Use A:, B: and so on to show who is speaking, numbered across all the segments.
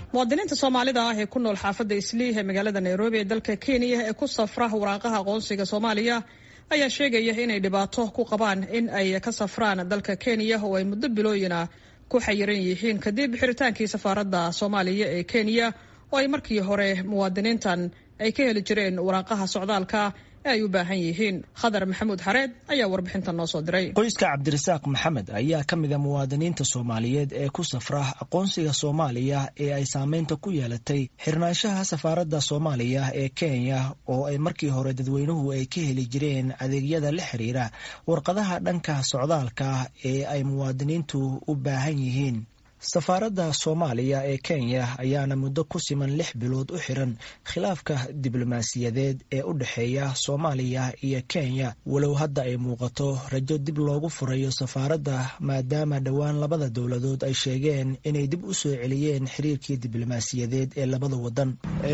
A: muwaadiniinta soomaalida ah ee ku nool xaafadda isliih ee magaalada nairobi ee dalka kenya ee ku safra waraaqaha aqoonsiga soomaaliya ayaa sheegaya inay dhibaato ku qabaan in ay ka safraan dalka kenya oo ay muddo bilooyina ku xayiran yihiin kadib xiritaankii safaaradda soomaaliya ee kenya oo ay markii hore muwaadiniintan ay ka heli jireen waraaqaha socdaalka ee ay u baahan yihiin khadar maxamuud xareed ayaa warbixintan noo soo diray
B: qoyska cabdirasaaq maxamed ayaa ka mid a muwaadiniinta soomaaliyeed ee ku safra aqoonsiga soomaaliya ee ay saameynta ku yeelatay xirnaanshaha safaaradda soomaaliya ee kenya oo ay markii hore dadweynuhu ay ka heli jireen adeegyada la xiriira warqadaha dhanka socdaalka ee ay muwaadiniintu u baahan yihiin safaaradda soomaaliya ee kenya ayaana muddo ku siman lix bilood u xiran khilaafka diblomaasiyadeed ee u dhexeeya soomaaliya iyo kenya walow hadda ay muuqato rajo dib loogu furayo safaaradda maadaama dhowaan labada dowladood ay sheegeen inay dib u soo celiyeen xiriirkii diblomaasiyadeed ee labada wadan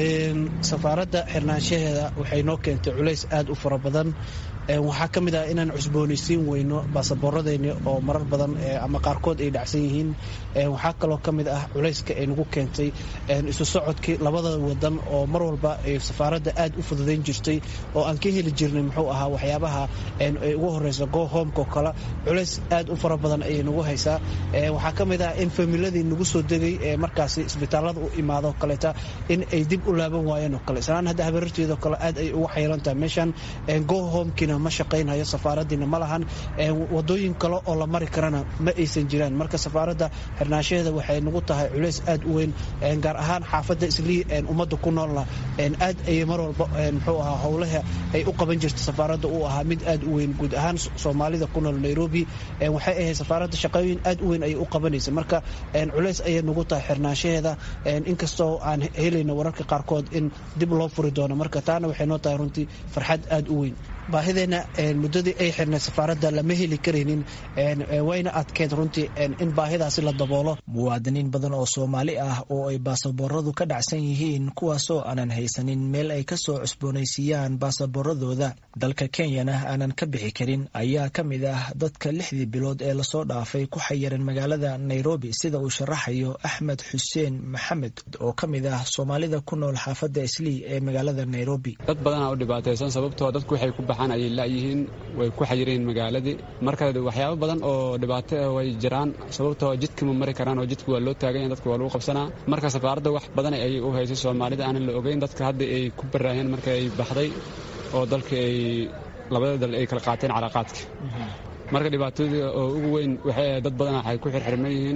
C: safaaradda xirnaanshaheeda waxay noo keentay culays aad u fara badan waxaa ka mid ah inaan cusboonaysiin weyno baasaboorradeenni oo marar badan ama qaarkood ay dhacsan yihiin waxaa kaloo ka mid ah culayska ay nagu keentay isu socodkii labada wadan oo mar walba safaaradda aad u fududayn jirtay oo aan ka heli jirnay muxuu ahaa waxyaabaha ay ugu horeyso go homeko kale culays aad u fara badan ayay nagu haysaa waxaa ka mid ah in familadii nagu soo degay ee markaasi isbitaallada u imaado kaleeta in ay dib u laaban waayeen oo kale islaan hadda habaarteedoo kale aad ay ugu xayiran tahay meeshan go homekina ma shaqaynhayo safaaradiina ma lahan wadooyin kale oo la mari karana ma aysan jiraan marka safaaradda xirnaanshaheeda waxay nagu tahay culays aad u weyn gaar ahaan xaafadda islii ummadda ku noolna aad ayay mar walba muxuu ahaa howlaha ay u qaban jirta safaaradda uu ahaa mid aad u weyn guud ahaan soomaalida ku nool nairobi waxay ahayd safaaradda shaqooyin aad u weyn ayay u qabanaysa marka culays ayay nagu tahay xirnaanshaheeda inkastoo aan helayno wararka qaarkood in dib loo furi doono marka taana waxay noo tahay runtii farxad aad u weyn baahideenna muddadii ay xirnay safaaradda lama heli karaynin wayna adkeed runtii in baahidaasi la daboolo
B: muwaadiniin badan oo soomaali ah oo ay baasabooradu ka dhacsan yihiin kuwaasoo aanan haysanin meel ay ka soo cusboonaysiiyaan baasaboorradooda dalka kenyana aanan ka bixi karin ayaa ka mid ah dadka lixdii bilood ee lasoo dhaafay ku xayiran magaalada nairobi sida uu sharaxayo axmed xuseen maxamed oo ka mid ah soomaalida ku nool xaafadda islii ee magaalada nairobi
D: dad badanaa u dhibaataysan sababtoo dadku waxay ku baxaan ayay la'yihiin way ku xayireen magaaladii marka waxyaabo badan oo dhibaato ah way jiraan sababtoo jidka ma mari karaan oo jidka waa loo taaganya dadka waa lagu qabsanaa marka safaaradda wax badan ayay u haysay soomaalida aanan la ogeyn dadka hadda ay ku baraaheen marka ay baxday oo dalka ay labada dal ay kala qaateen calaaqaadka marka dhibaatooda oo ugu weyn waxay dad badan waxay ku xirxirman yihiin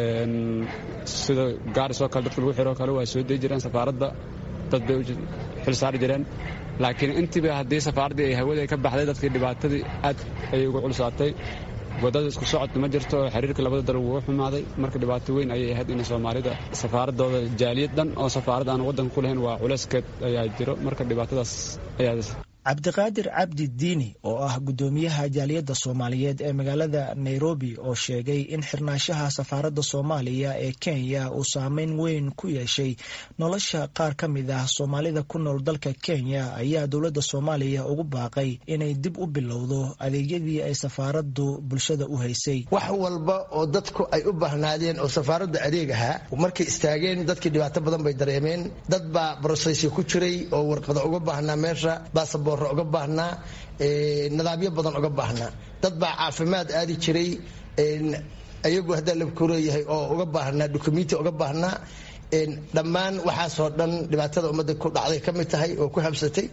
D: sida gaaris oo kale dadka lagu xiroo kale waa soo dei jireen safaaradda dad bay xil saari jireen laakiin intiiba haddii safaaraddii ay hawada ka baxday dadkii dhibaatadii aad ayay uga culsaatay wadada isku socodka ma jirto oo xiriirka labada dal wuu xumaaday marka dhibaato weyn ayay ahayd in soomaalida safaaradooda jaaliyad dhan oo safaarad aan waddanka ku lahayn waa culayskeed ayaa jiro marka dhibaatadaas ayaa
B: cabdiqaadir cabdi diini oo ah guddoomiyaha jaaliyadda soomaaliyeed ee magaalada nairobi oo sheegay in xirnaanshaha safaaradda soomaaliya ee kenya uu saameyn weyn ku yeeshay nolosha qaar ka mid ah soomaalida ku nool dalka kenya ayaa dowladda soomaaliya ugu baaqay inay dib u bilowdo adeegyadii ay safaaraddu bulshada u haysay
E: wax walba oo dadku ay u baahnaadeen oo safaaradda adeeg ahaa markay istaageen dadkii dhibaato badan bay dareemeen dad baa brosesyo ku jiray oo warqada uga baahnaa meesha basaboor uga baahnaa nidaamyo badan uga baahnaa dad baa caafimaad aadi jiray ayagu haddaa labkuleeyahay oo uga baahnaa dukumenti uga baahnaa dhammaan waxaasoo dhan dhibaatada ummadda ku dhacday ka mid tahay oo ku habsatay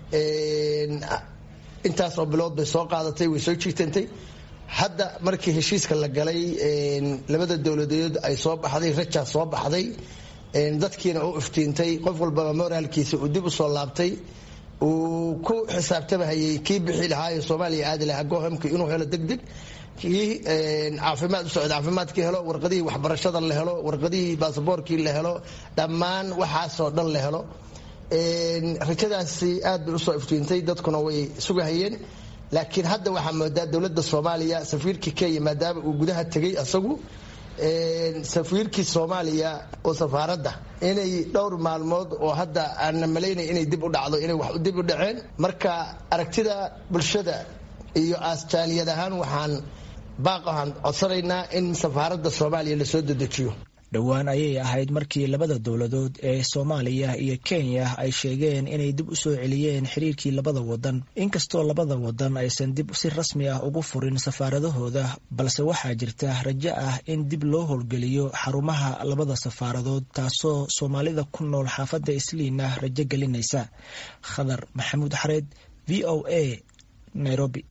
E: intaasoo bilood bay soo qaadatay way soo jiitantay hadda markii heshiiska la galay labada dowladeed ay soo baxday rajaa soo baxday dadkiina u iftiintay qof walbaba moraalkiisa uu dib u soo laabtay uu ku xisaabtamahayay kii bixi lahaayo soomaaliya aadi lahaa gohamki inuu helo degdeg kii caafimaad u socda caafimaadkii helo warqadihii waxbarashada la helo warqadihii baasaboorkii la helo dhammaan waxaasoo dhan la helo rajadaasi aad bay usoo iftiintay dadkuna way sugahayeen laakiin hadda waxaa moodaa dowladda soomaaliya safiirkii kenya maadaama uu gudaha tegay asagu safiirkii soomaaliya oo safaaradda inay dhowr maalmood oo hadda aanna malaynay inay dib u dhacdo inay wax dib u dhaceen marka aragtida bulshada iyo aastaaliyad ahaan waxaan baaq waxaan codsanaynaa in safaaradda soomaaliya lasoo dedejiyo
B: dhowaan ayay ahayd markii labada dowladood ee soomaaliya iyo kenya ay sheegeen inay dib u soo celiyeen xiriirkii labada wadan inkastoo labada wadan aysan dib si rasmi ah ugu furin safaaradahooda balse waxaa jirta rajo ah in dib loo howlgeliyo xarumaha labada safaaradood taasoo soomaalida ku nool xaafadda isliina rajo gelinaysa khadar maxamuud xareed v o a nairobi